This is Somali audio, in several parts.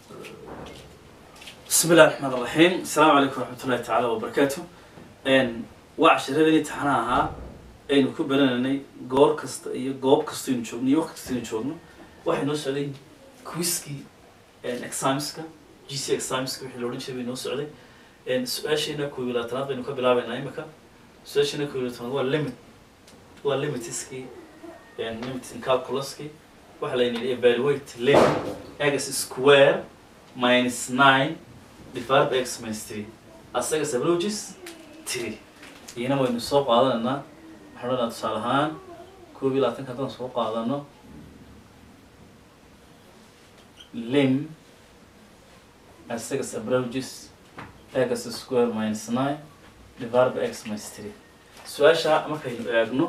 بسم الله الرحمن الرحيم السلام عليكم ورحمة الله تعالى وبركاته إن وعشرة تحناها aynu ku barananay goor kasta iyo goob kasta aynu joogno iyo waqti kasta aynu joogno waxay noo socday quizkii examska g c examska wixii la odhan jiray bay noo socday su-aasheena koob iyo labaatanaad baynu ka bilaabeynaa imika su-aasheena koob iyo labaatanaad waa limit waa limitiskii limits in calculuskii waxaa layna yidhi evaluate limit x square minus nine divided by x minus three asaga sabloges three iyana waynu soo qaadanaynaa waxaan odhanaa tusaale ahaan koob iyo labaatanka haddaan soo qaadano lim asaga sabloges x square minus nine divided by x minus three su-aasha markaynu eegno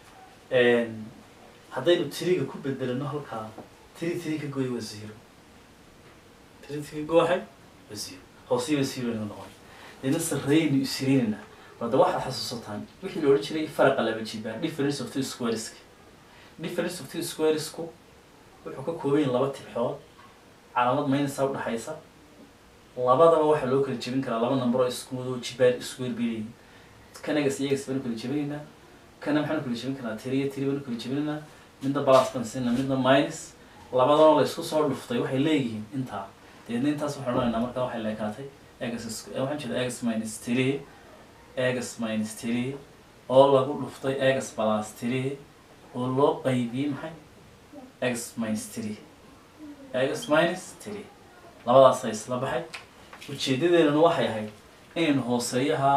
haddaynu tiriga ku bedelano halkaa tiri tiri ka gooy waa zero tiri tiri ka gooxay waa zero hoosiiba zero inaga noqon deedna sarreeyaynu isirinaynaa hadda waxaad xasuusataan wixii la odhan jiray faraqa laba jibaa difference of two squareska difference of two squaresku wuxuu ka kooban yahay laba tibxood calaamad maynasa udhaxaysa labadaba waxaa loo kala jebin karaa laba number oo isku wado jibaar isku werbeelayin kan egas iyo egas baanu kala jebinaynaa kana maxaanu kala jebin karaa tiri iyo tiri baanu kala jebinaynaa midna balas baan siinaa midna minus labadana la isku soo dhuftay waxay leeyihiin intaa deedna intaas waxaan odhanaynaa markaa waxay leekaatay egas waxaan jeeda egas minus three egas minus three oo lagu dhuftay egas plus three oo loo qaybiyey maxay egas minus three egas minus three labadaasa isla baxay ujeedadeedana waxay ahayd inaynu hooseeyaha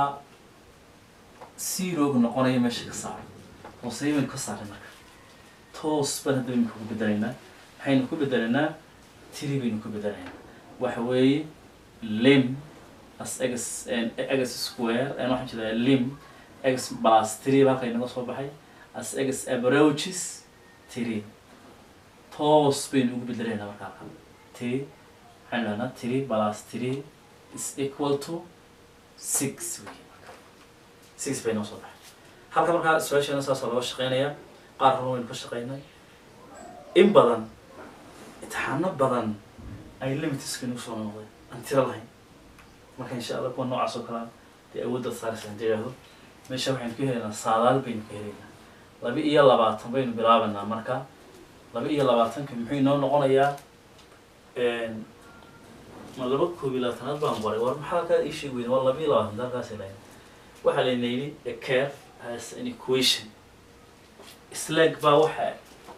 zeroga noqonayo meesha ka saaro hooseeya baynu ka saaray marka toos baan hadda baynu ku bedelaynaa maxaynu ku bedelaynaa tiri baynu ku bedelaynaa waxa weeye lim as egas egas square waxaan jeedaa lim egas plus three ba halka inaga soo baxay as egas approaches three toos baynu ugu bedelaynaa marka halkan three waxaan idhahnaa three plus three is equal to six wey marka six bay noo soo baxay halka markaa su-aasheena saasa looga shaqeynayaa qaar run waynu ka shaqeynay in badan imtixaano badan ay limitiska nagu soo noqday aan tiro lahayn marka insha allah kuwa noocaas oo kalea dee awooddaad saaraysa hadii idhaahdo meesha waxaynu ka helaynaa saadaal baynu ka helaynaa laba iyo labaatan baynu bilaabanaa marka laba iyo labaatanka muxuu inoo noqonayaa ma laba koob iyo labaatanaad baan qoray war maxaa halkaa ii sheegi weyda waa laba iyo labaatan halkaas ilahay waxaa layna yidhi a curve has an equation slag baa waxa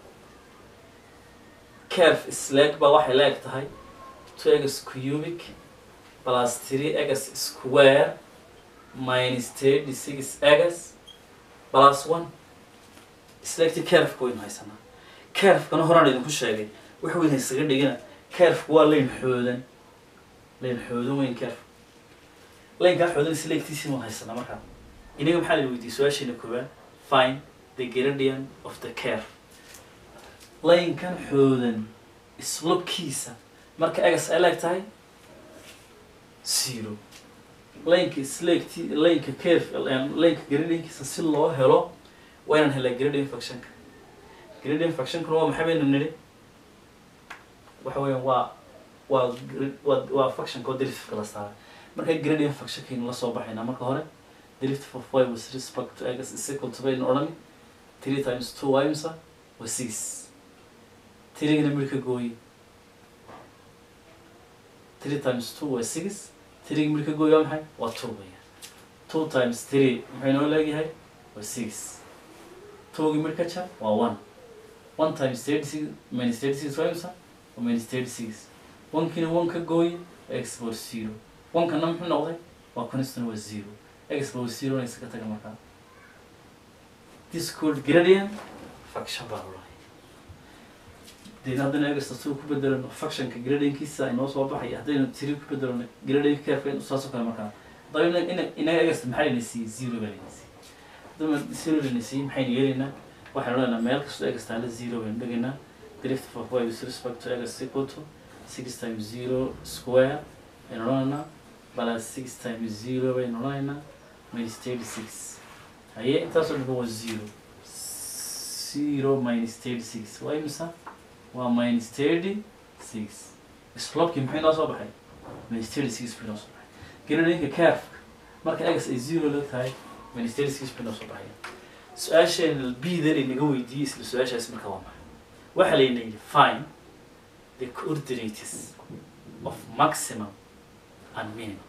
curve slag baa waxay la eg tahay two egas cubic plus three egas square minus thirty six egas plus one slagti curveka waynu haysanaa curvekana horaan idinku sheegay wax weyn haysaga dhigina curveka waa layn xoodan layn xoodan weyn curve laynkaa xoodan slagtiisii waan haysanaa markaa inaga maxaa la weydiiyey su-aasheena koowaad find the gradient of the curve laynkan xoodan islobkiisa marka egas ay leeg tahay zero laynka slagti laynka curve laynka gradientkiisa si loo helo waa inaan helaa gradient functionka gradient functionkuna waa maxay baynu nidhi waxa weeyaan waa waa waa waa functionka oo derivative la saaray marka gradient functionkaynu la soo baxaynaa marka hore derivative of y with respect to x is equal to baynu odhani three times two y misa waa six tirigana midka gooyi three times two waa six tiriga midka gooyi waa maxay waa two weeyaan two times three maxay noo leegyahay waa six twogi midka jar waa one one times thirty six minus thirty six waa imisa waa minus thirty six onekiina one ka gooyi waa x bor zero onkana muxuu noqday waa constant waa zero x bor zero na isaga taga markaa this called gradient function baa loo deedna haddaynu egasta two ku bedelano functionka gradientkiisa inoo soo baxaya haddaynu tiri ku bedelano gradient curve saas oo kale markaa haddaba ina inaga egasta maxaa layna siiyey zero baa layna siiyey haddaba zero layna siiyey maxaynu yeelaynaa waxaynu odhanaynaa meel kastoo egasta hala zero baynu dhigaynaa derivative of y with respect to egas equal to six times zero square baynu odhanaynaa plus six times zero baynu odhanaynaa minus thirty six haye intaasoo dhanba waa zero zero minus thirty six waa imisa waa minus thirty six slopkii maxay noo soo baxay minus thirty six bay noo soo baxay gradinka carefka marka egas ay zero la tahay minus thirty six bay noo soo baxaya su-aasheen bdan inaga weydiiyey isla su-aashaas marka waa maxay waxaa layna yidhi fine the coordinates of maximum and minimum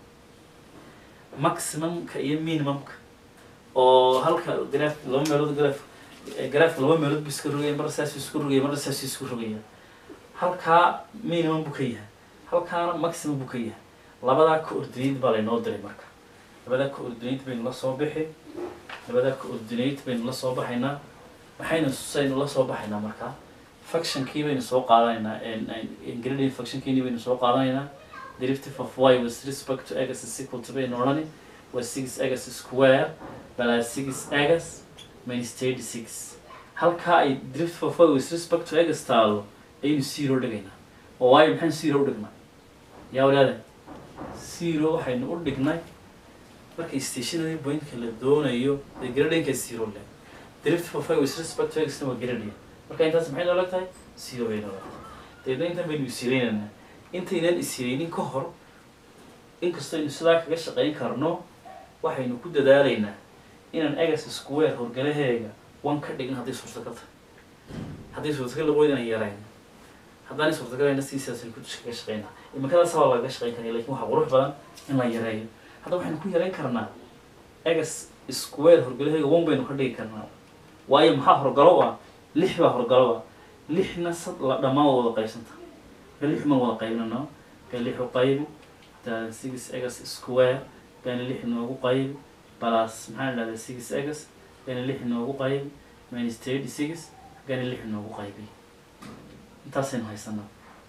maximumka iyo minimumka oo halka graf laba meelood graf grafka laba meelood bu iska rogaya marna saas isku rogaya marna saas isku rogaya halkaa minimum buu ka yahay halkaana maximum buu ka yahay labadaa coordinate baa laynoo diray marka labadaa coordinate baynu la soo bixi labadaa coordinate baynu la soo baxaynaa maxaynu saynu la soo baxaynaa markaa functionkii baynu soo qaadanaynaa ingredient functionkiini baynu soo qaadanaynaa derivative of y with respect to x is equal to baynu odhani waa six x square plus six x minus thirty six halkaa ay derivative of y with respect to x taalo ayaynu zero dhigaynaa oo waayo maxaan zero u dhignay yaa walaada zero waxaynu u dhignay marka stationary pointka la doonayo dee gradinka zero le derivative of y with respect to x na waa gradient marka intaas maxay noola tahay zero bay noola tahay deedna intan baynu isireynaynaa intaynan isireynin ka hor inkastoo aynu sidaa kaga shaqayn karno waxaynu ku dadaalaynaa inaan egas square horgalaheega one ka dhigin hadday suurtagal tahay hadday suurtagal lagu inaan yarayno haddaanay suurtagalana sidiisaasaynu ku kaga shaqaynaa imikadaas waa lagaga shaqayn karaya lakin waxaa qurux badan in la yareeyo hadda waxaynu ku yarayn karnaa egas square horgalaheega one baynu ka dhigi karnaa waayo maxaa horgalo ah lix baa horgalo ah lixna sad la dhammaan waa wada qaybsanta ka lix man wada qaybnano ka lix u qaybi hataa six egas square kana lix noogu qaybi plus maxaa la dhahdaa six egas kana lix noogu qaybi minus thirty six kana lix noogu qaybi intaasaynu haysanaa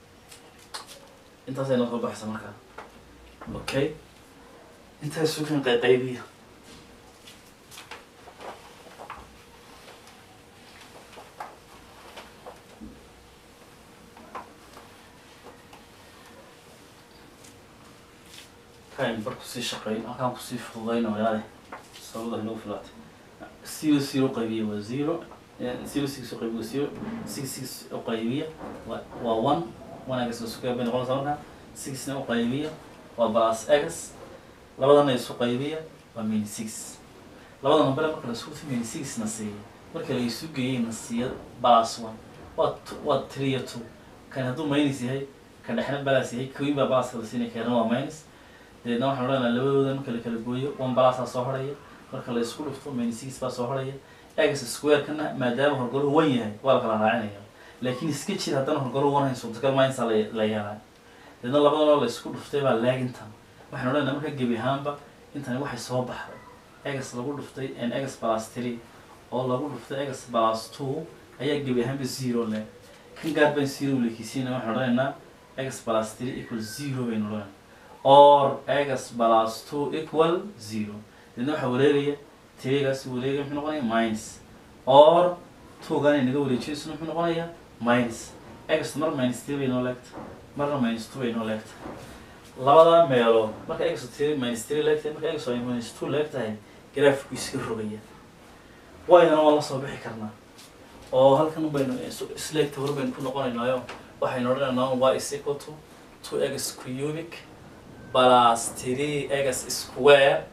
intaasaynu soo baxaysa markaa okay intaas sukan qaybiya kayn bar kusii shaqeyn halkaan kusii fududayn walaale sababada inoo filaatay zero zero qaybiya waa zero zero six u qaybiya waa zero six six u qaybiya waa waa one one egas isu qayb bay noqonaysaa markaa sixna u qaybiya waa plus egas labadana isu qaybiya waa min six labada number marka la isku min six na siiya marka la isu geeyey na siiya plus one waa waa three iyo two kan hadduu minus yahay kan dhexna balance yahay kawin baa balance la siinaya keena waa minus deedna waxaan odhanaa labadooda marka la kala gooyo one balasa soo horaya marka la isku dhufto minus six baa soo horaya egas square-kana maadaama horgalo one yahay waa la kala raacinaya laakiin iska jir haddana horgalo one hayn suurtagal minsa la la yeelaa deedna labadanoo la isku dhuftay baa laagintan waxaan odhanaa marka gebi ahaanba intani waxay soo baxday egas lagu dhuftay n egas plus three oo lagu dhuftay egas plus two ayaa gebi ahaanba zero le kan gaar baan zero lekiisiina waxaan odhanaynaa egas plus three equal zero baynu odhanaa or egas plus two equal zero deedna waxaa wareegaya tirigaasi wareegaya muxuu noqonaya minus or two-gan ay naga wareejiyayso muxuu noqonayaa minus egas mar minus three bay noo leegta marna minus two bay noo leegta labada meelood marka egas three minus three leegtahay marka egas ay minus two leegtahay graafku iska rogaya waydana waa la soo bixi karnaa oo halkan baynu isleegta hore baynu ku noqonaynaayo waxaynu odhanaynaa y is equal to two egas cubic plus three egas square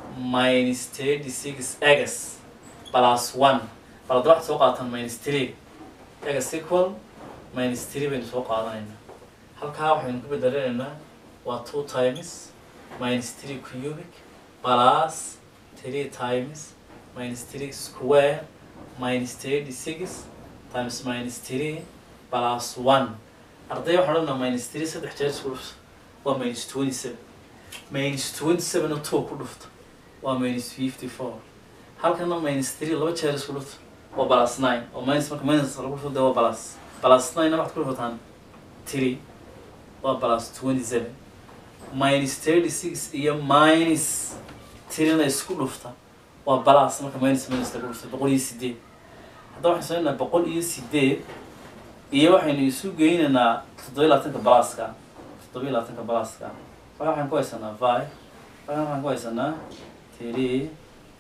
minus thirty six egas plus one bal hadda waxaad soo qaatan minus three egas equal minus three baynu soo qaadanaynaa halkaa waxaynu ku bedelanaynaa waa two times minus three cubic plus three times minus three square minus thirty six times minus three plus one arday waxaan odhanaa minus three saddex jeer isku dhufta waa minus twenty seven minus twenty seven oo two ku dhufta waa minus fifty four halkana minus three laba jeer isku dhufta waa plus nine oo minus marka minus lagu dhufto dee waa plus plus nine waxaad ku dhufataan three waa plus twenty seven minus thirty six iyo minus three-na isku dhufta waa plus marka minus minus lagu dhufta boqol iyo sideed hadda waxaan sameynaa boqol iyo sideed iyo waxaynu isu geynaynaa toddoba iyo labaatanka balaska toddoba iyo labaatanka balaska waxa waxaan ku haysanaa five waxa waxaan ku haysanaa three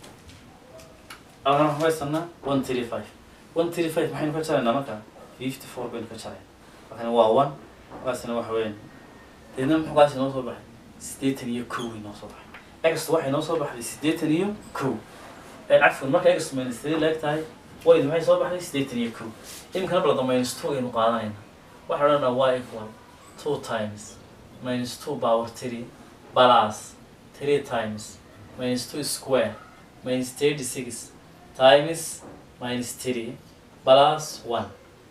waxa waxaan ku haysanaa one three five one three five maxaynu ka jaraynaa marka fifty four baynu ka jarayn markana waa one markaasina waxa weeyaan deedna muxuu kaasi noo soo baxay siddeetan iyo kow inoo soo baxay ext waxay noo soo baxday siddeetan iyo kow cafwan marka ext minus three leeg tahay wayd maxay soo baxday siddeetan iyo kow iminkana balada minus two aynu qaadanayna waxaa odhanaa y equal two times minus two power three plus three times minus two square minus thirty six times minus three plus one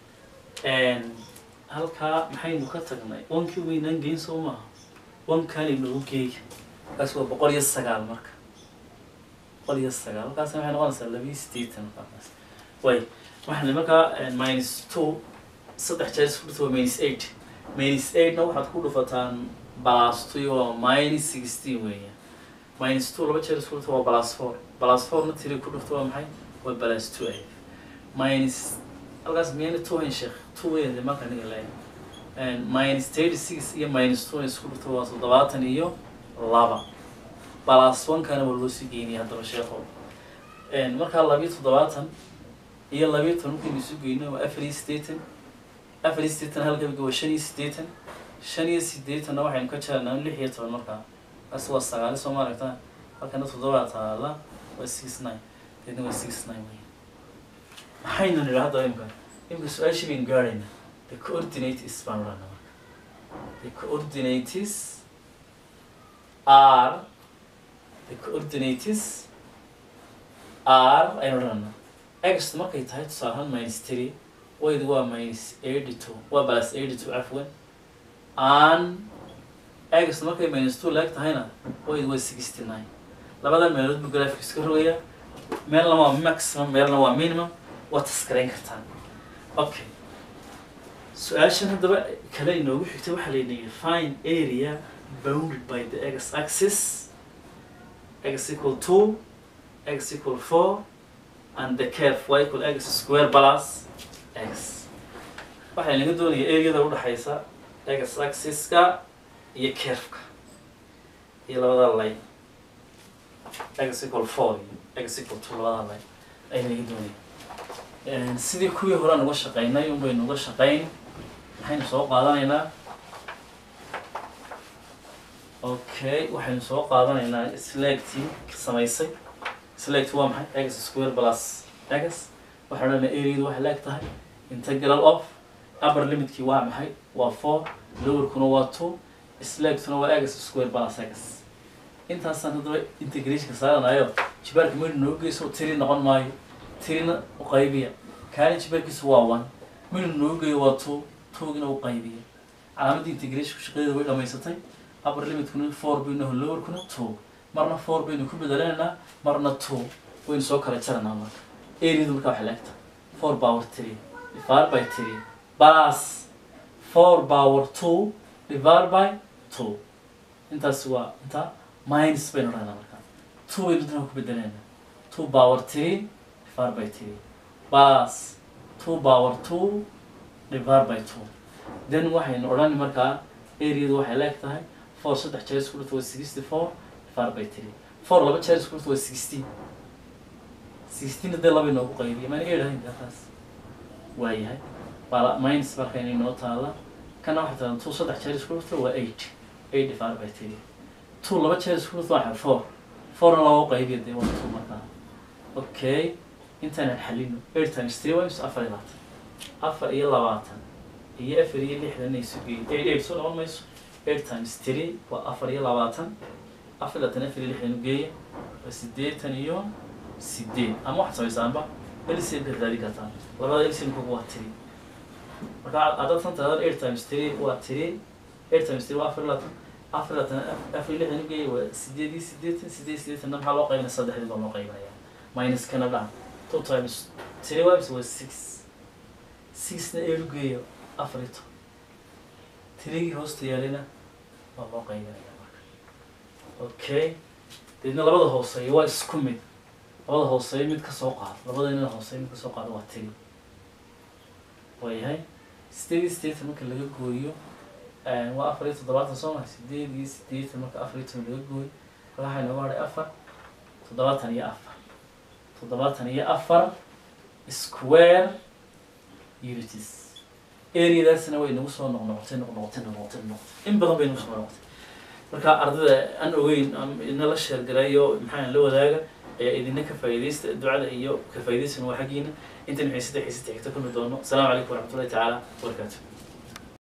halkaa maxaynu ka tagnay wankii weynaan geyn soo maaha wankaan inagu geeya kaas waa boqol iyo sagaal marka boqol iyo sagaal halkaas waxay noqonaysaa labiyo siddeetan markaas way waxaan markaa minus two saddex jeer isku dhufto waa minus eight minus eightna waxaad ku dhufataan plus two waa minus sixteen weeyaan minus two laba jeer isku dhufto waa plus four plus fourna tiri ku dhufto waa maxay waa plus two a minus halkaas miyayna two hayn sheekh two weyn de marka aniga leeyahay minus thirty six iyo minus two isku dhufto waa toddobaatan iyo laba plus one-kana waa loo sii geynaya haddaba sheekho markaa labiyo toddobaatan iyo labiyo toban markaynu isu geyno waa afar iyo siddeetan afar iyo siddeetan halkabiga waa shan iyo siddeetan shan iyo siddeetanna waxaynu ka jarnaa lix iyo toban markaa kaas waa sagaali soo ma aragtaa halkana toddobaa taala waa six nine deedna waa six nine wey maxaynu nidhi hadda imka imka su-aashii baynu gaarayna the coordinate is baan odhana marka the coordinates are the coordinates are aynu odhana ext markay tahay tusaale ahaan minus three waydu waa minus eighty two waa plus eighty two cafwan an ext markay minus two leeg tahayna waydu waa sixty nine labadan meelood buu graphic iska rogaya meelna waa maximum meelna waa minimum waa taskarayn kartaan okay su-aashan haddaba kale inoogu xigtay waxaa layidhi fine area bounded by the x axis x equal two x equal four and the curve y equal x square plus x waxaa inaga doonaya areada udhexaysa x axiska iyo curveka iyo labada line x equal four iyo x equal two labada line ayna inaga doonaya sidii kuwii hore aan uga shaqaynay un baynu uga shaqayn maxaynu soo qaadanaynaa okay waxaynu soo qaadanaynaa slagtii samaysay slagt waa maxay x square plus x waxaan odhanaa areadu waxay leeg tahay integral of upper limitkii waa maxay waa four lowerkuna waa two slagtuna waa x square plus x intaasaan haddaba integrationka saaranayo jibaarka meydhu noogu geyso tiri noqon maayo tirina u qaybiya kaani jibaarkiisu waa one meydhu noogu geeyo waa two twogina u qaybiya calaamadda integrationku shaqadeeda way dhamaysatay upper limitkuna four baynu naho lowerkuna two marna four baynu ku bedelenaynaa marna two waynu soo kala jaranaa marka areadu marka waxay leegta four power three divided by three plus four power two divided by two intaas waa inta minus baynu odhanaa marka two baynu dana ku bedelenaynaa two power three divided by three plus two power two divided by two then waxaynu odhani markaa areadu waxay leeg tahay four saddex jeer isku dhufta waa sixty four divided by three four laba jeer isku dhufta waa sixteen sixteen hadee laba inoogu qaybiya maan eedhahayn taas waayahay bala minus markayna inoo taala kana waxay taala two saddex jeer isku dhufta waa eight eight divided by three two laba jeer isku dhufta waa four fourna laba u qaybiya dee waa two markaa okay intaanan xalino eight times three waa mise afar iyo labaatan afar iyo labaatan iyo afar iyo lixdan ay isu geeyeen eight eight soo noqon mayso eight times three waa afar iyo labaatan afar iyo labaatan afar iyo lixdan u geeya waa siddeetan iyo sideed ama waxaad samaysaanba lcm ka raadi kartaan labada lcmkugu waa three marka haddaad san tirahdaan eight times three waa three eight times three waa afar iyo labaatan afar iyo labaatan afar iyo lixdan u geeya waa sideed iyo siddeetan sideed iyo siddeetanna maxaa loo qaybinaya saddexdii baa loo qaybinaya minus kana dhaca two times three wives waa six sixna eight u geeya afar iyo toban tirigii hoosta yaalina waa loo qaybinaya marka okay deedna labada hooseeya waa isku mid labada hooseeya mid ka soo qaado labada inada hooseeya mid ka soo qaado waa tiri waayahay sideed iyo siddeetan marka laga gooyo waa afar iyo toddobaatan soo maha sideed iyo siddeetan marka afar iyo toban laga gooyo waxaa inooga hadhay afar toddobaatan iyo afar toddobaatan iyo afar square unities areadaasna way nagu soo noqnoqotay noqnoqotay noqnoqotay noqotay in badan bay nagu soo noqotay marka ardada aan ogeyn am- inala sheergalayo maxaa la wadaaga ayaa idina ka faa'iidaysta ducada iyo ka faa'iidaysana waa xaggiina intan xiisada xiisada xigta kulmi doono asalaamu calaykum waraxmatullahi tacaala wabarakaatu